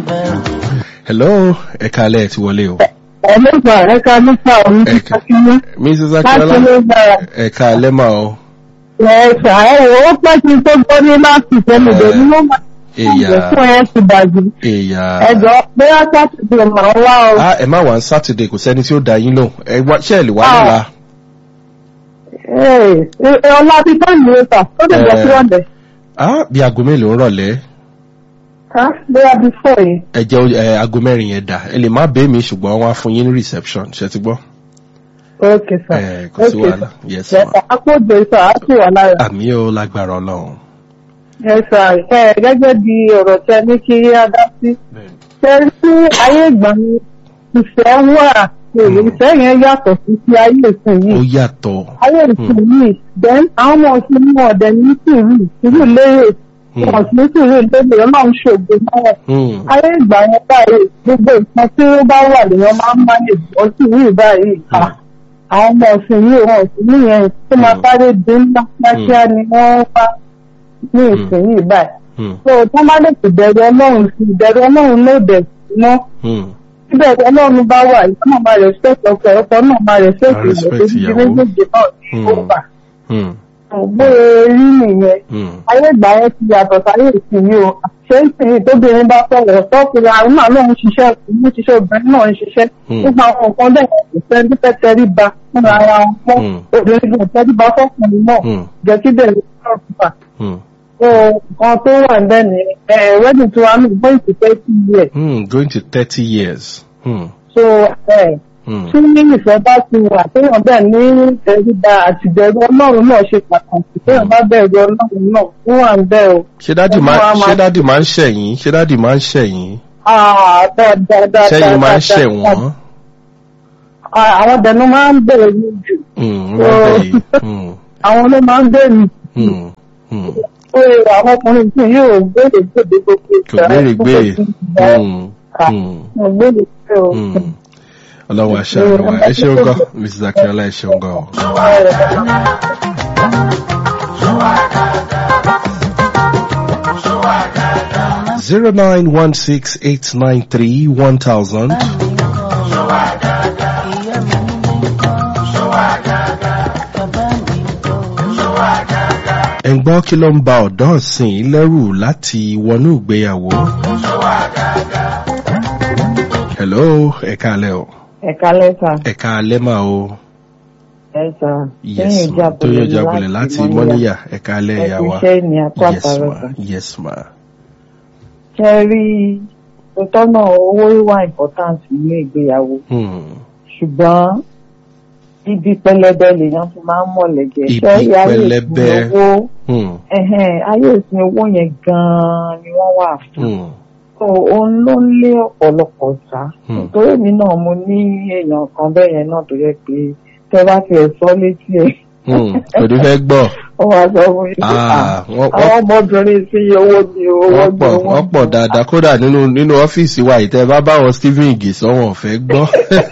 hello ẹ káalẹ́ ẹ ti wọlé o. ẹlẹ́gbà ẹ̀ka nípa òun ti Ẹ̀ka. kakíní mrs láti akínọlá ló gbára ẹ káalẹ́ mà o. ẹ̀ṣà ẹ̀wọ̀ ó pẹ́ kí n tó gbọ́ ní láti tẹ́lẹ̀ dé ní wọ́n máa ń èyà gbé fún ẹ̀ ti bàjẹ́ èyà. ẹ̀jọ̀ pé sátidé máa ń wá ọ ah ẹ má wá ní sátidé kò sẹ́ni tí ó da yín lóhùn ẹ wá ṣe ẹ lè wá Ah. nílá. ẹ̀ ọlá ti tọ́ ìlú ẹ̀ta ó lè jẹ́ Eh. sí ọ̀dẹ̀ ah bí aago mélòó ń rọ̀lẹ́ ká bóyá bí fọ́ yìí ẹ jẹ́ ẹ aago mẹ́rin yẹn dà ẹ lè má bẹ́ẹ̀ mi ṣùgbọ́n wọ́n á fún yín ní reception ṣe ti gbọ́. ókè sà ẹ kò sí wàhálà yes ma. ẹ̀ka àpòjọ ìsà á sì wà lára àmì ó lágbára ọlọ́run. ẹ̀ṣà ẹ̀ gẹ́gẹ́ bí ọ̀rọ̀ tẹ ní kí á dá sí ṣe sí ayé ìgbà ni ìfẹ́ wà ìfẹ́ yẹn yàtọ̀ sí ti ayé ìsìn ó yìí yàtọ̀. ayé ìsìn yìí then àwọn ọmọ ọ̀sìn ní ọ̀dẹ̀ ní sùúrù sùúrù lérè Hmm. wọn sì ní sùúrù lérè ọlọ́run ṣògo náà Hmm. ayé ìgbà yẹn báyìí gbogbo nǹkan tí ó bá wà lèèyàn máa ń máyè bọ́ sí yìí báyìí Hmm. Ah, àwọn ọmọ ọ̀sìn yìí wọn sì níyẹn tó máa Hmm. sáré dé ńlá kíákíá ni wọ́n wá ní ìsìn yìí báyìí Hmm. so tí wọ́n bá lè sì bẹ̀rù ọlọ́run sí ìbẹ̀rù ọlọ́run ló dẹ̀ sí mọ́ Hmm. síbẹ̀ tí ọlọ́run bá wà ìyá náà máa respect ọkọ ọkọ náà máa respect Máa ìyàwó respect tó ti di ìyàwó. méjèèjì náà ní Hmm. ọgbà Hmm. bóyá rí nìyẹn Hmm. ayé ìgbà yẹn ti yàtọ̀ sáyé ìsinmi o ṣé ìsinmi tóbìnrin bá sọ̀rọ̀ tọ́kùnrin àwọn náà lóun ṣiṣẹ́ òun ṣiṣẹ́ obìnrin náà ń ṣiṣẹ́ Hmm. nípa àwọn nǹkan bẹ́ẹ̀ kò sẹ́ni tó fẹ́ tẹrí ba fúnra ara wọn fún Hmm. obìnrin kò tẹrí ba fọ́kùnrin náà Hmm. jẹ́ kí bẹ́ẹ̀ ló sọ̀rọ̀ fà Hmm. so nǹkan tó wà ń bẹ́ẹ̀ ni ẹ̀ẹ́dì tí wàá nù gbọ́ ìsìnkẹ́ sí ilé Hmm. going to thirty years. Hmm. so ẹ̀ Hmm. tí ìfẹ́ bá ti wà téèyàn bẹ́ẹ̀ ní ìtẹríba àtìbẹ̀rù ọlọ́run náà ṣe pàtàkì téèyàn bá bẹ̀rù ọlọ́run náà fún wà ń bẹ̀ o. ṣé dádì Ọmọ máa wa máa- ṣé dádì máa ń ṣẹ̀yìn ṣé dádì máa ń ṣẹ̀yìn Ah, dáadáa dáadáa. ṣẹ́yìn máa ń dáadáa. ṣẹ̀ wọ́n. Ah, àwọn dẹnu máa ń bẹ̀rẹ̀ ní jù Hmm. wọ́n máa ń bẹ̀ yìí. Hmm. àwọn ló máa ń bẹ̀rẹ̀ Hmm. Hmm. pé àwọn ọkùnrin tí yóò gbèrè gbèdé gbogbo kò gbére gbére. Hmm. Hmm. Mo gbèrè gbé o. Hmm. ọlọ́run aṣáájú wa ẹ ṣeun gan mrs akínọlá ẹ ṣeun gan o. zero nine one six eight nine three one thousand. ẹ̀ ń gbọ́ kí ló ń ba ọ̀dọ́ ọ̀sìn lẹ́rù láti wọnú ìgbéyàwó. hello ẹ̀ka alẹ́ o Ẹ̀ka lẹ́sà, ẹ̀ka alẹ́ máa o ẹ̀sà, yes ma tó yẹ jábọ̀lẹ̀ láti mọ́níyà ẹ̀ka alẹ́ ìyá wa Ẹ̀kúṣẹ́ ni apá yes ma àtàrọ̀sà. yes ma Ṣé rí ìtọ́nà owó wà important nínú ìgbéyàwó? hmm. ṣùgbọ́n ibi pẹlẹbẹ lèèyàn fi máa ń mọ̀lẹ́gẹ̀. Ibi Ṣé ayé pẹlẹbẹ. ìsìn owó Hmm. ẹ̀hẹ́n, ayé ìsìn owó yẹn gan-an ni wọ́n wà fún. Hmm. So òun ló ń lé ọ̀pọ̀lọpọ̀ sá. Hmm. Nítorí mi náà mo ní èèyàn kan bẹ́ẹ̀ yẹn náà tó yẹ pé tẹ́ bá ti ẹ̀ sọ létí ẹ̀. Hmm. kò ní fẹ́ gbọ́ Ó wá sọ fún mi pé Ah, "Ah, wọ́n- àwọn ọmọbìnrin sí owó ni owó wọ́n ni pọ̀ owó wọ́n ni." pọ̀ dáadáa kódà nínú nínú ọ́fíìsì wa ìtẹ́ bá bá wọn stephen ige sọ wọn ò fẹ́ gbọ́.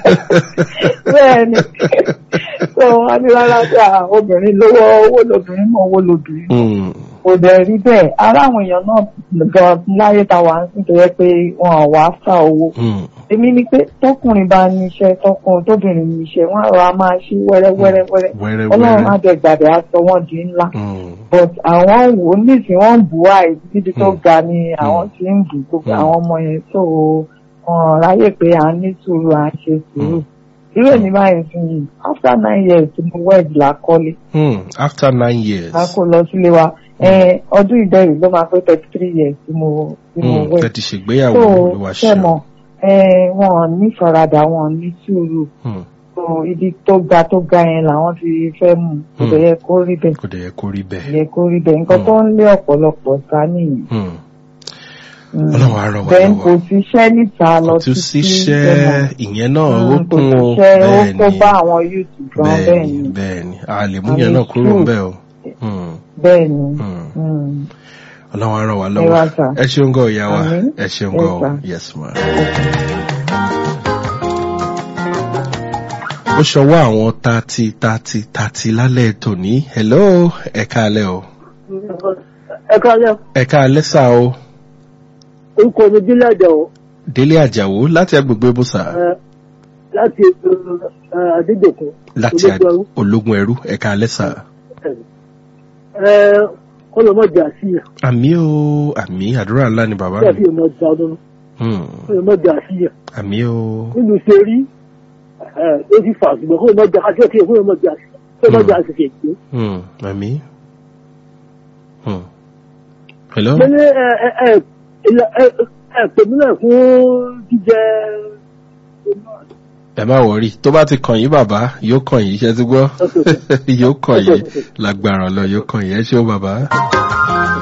Bẹ́ẹ̀ni. So wọ́n á ní rárá sí àwọn obìnrin lówó owó lobìnrin náà owó lobìnrin. Hmm. kò dẹ̀ rí bẹ́ẹ̀ ara àwọn èèyàn náà gan láyé ta wà ń sìn tó yẹ pé wọn ò wá fà owó Hmm. èmi ni pé tọkùnrin bá níṣẹ́ tọkùnrin tóbìnrin níṣẹ́ wọn àrò a máa ṣí wẹ́rẹ́wẹ́rẹ́ wẹ́rẹ́ wẹ́rẹ́ ọlọ́run á wẹ́rẹ́. dẹ̀ gbàdé aṣọ wọn di ńlá Hmm. but àwọn wò ó nísìn wọn ń bù áì níbi tó Mm. ga ni àwọn ti ń bù gbogbo Mm. àwọn ọmọ yẹn tó wọn ráyè pé à ń ní sùúrù à ń ṣe sùúrù irú èmi báyìí fún yìí after nine years tí mo wed la kọ́lé Hmm. after nine years. a kò lọ sílé wa ẹ ọdún ìdẹ́rù ló máa pé thirty three years tí mo tí mo Hmm. wẹ̀ tẹ́tí ṣègbéyàwó so ló wá ṣe ṣe. mọ̀ ẹ wọn ní faradà wọn ní sùúrù Hmm. so ibi tó ga tó ga yẹn làwọn ti fẹ́ mú kò Hmm. dẹ̀ yẹ kó rí bẹ́ẹ̀ kò dẹ̀ yẹ kó rí kò bẹ́ẹ̀. yẹ kó rí bẹ́ẹ̀ nǹkan tó ń lé ọ̀pọ̀lọpọ̀ sá nìyí Hmm. Mm. ọlọ́run á rọ̀ wá then kò lọ́wọ́. síṣẹ́ níta lọ kò tún títí síṣẹ́ ìyẹn náà ó Mm, kò kún o síṣẹ́ ó bẹ́ẹ̀ kó ni bá àwọn youth gan bẹ́ẹ̀ bẹ́ẹ̀ ni ni bẹ́ẹ̀ ni a lè mú Àmì yẹn náà kúrò true. ńbẹ̀ o. Hmm. bẹ́ẹ̀ ni Hmm. Mm. ọlọ́run á rọ̀ wá Ẹ lọ́wọ́ wá sà. ẹ ṣeun gan ìyá wa Àmín. ẹ ṣeun Yes, gan o sir. yes ma. ó ṣọwọ́ àwọn tati tati tati lálẹ́ tòní hello ẹ káalẹ́ o ẹ káyọ̀ ẹ káalẹ́ sá o orúkọ mi bílẹ̀dẹ̀ o délé àjàwó láti agbègbè bùsà ẹ, láti ẹ, adédèkun láti ológun ẹrú. ológun ẹrú ẹ̀ka alẹ́sà. ẹ kọlọmọjà sí yàn àmì o àmì àdúrà ńlá ni bàbá bí mi àti ọmọ ọjà ọdún Hmm, kọlọmọjà sí yàn àmì o nínú ṣe rí ẹ ó ti fà ṣùgbọ́n kọlọmọjà kájọ́ kí kọlọmọjà sí kọlọmọjà sì fi èké. Hmm, àmì. Hmm. hello mo ní ẹ ẹ ẹ ẹ ẹ pèmí náà fún jíjẹ ẹ má wọrí tó bá ti kàn yín bàbá yóò kàn yín ṣe ti gbọ́ yóò kàn yín lágbára lọ yóò kàn yín ẹ ṣé o bàbá.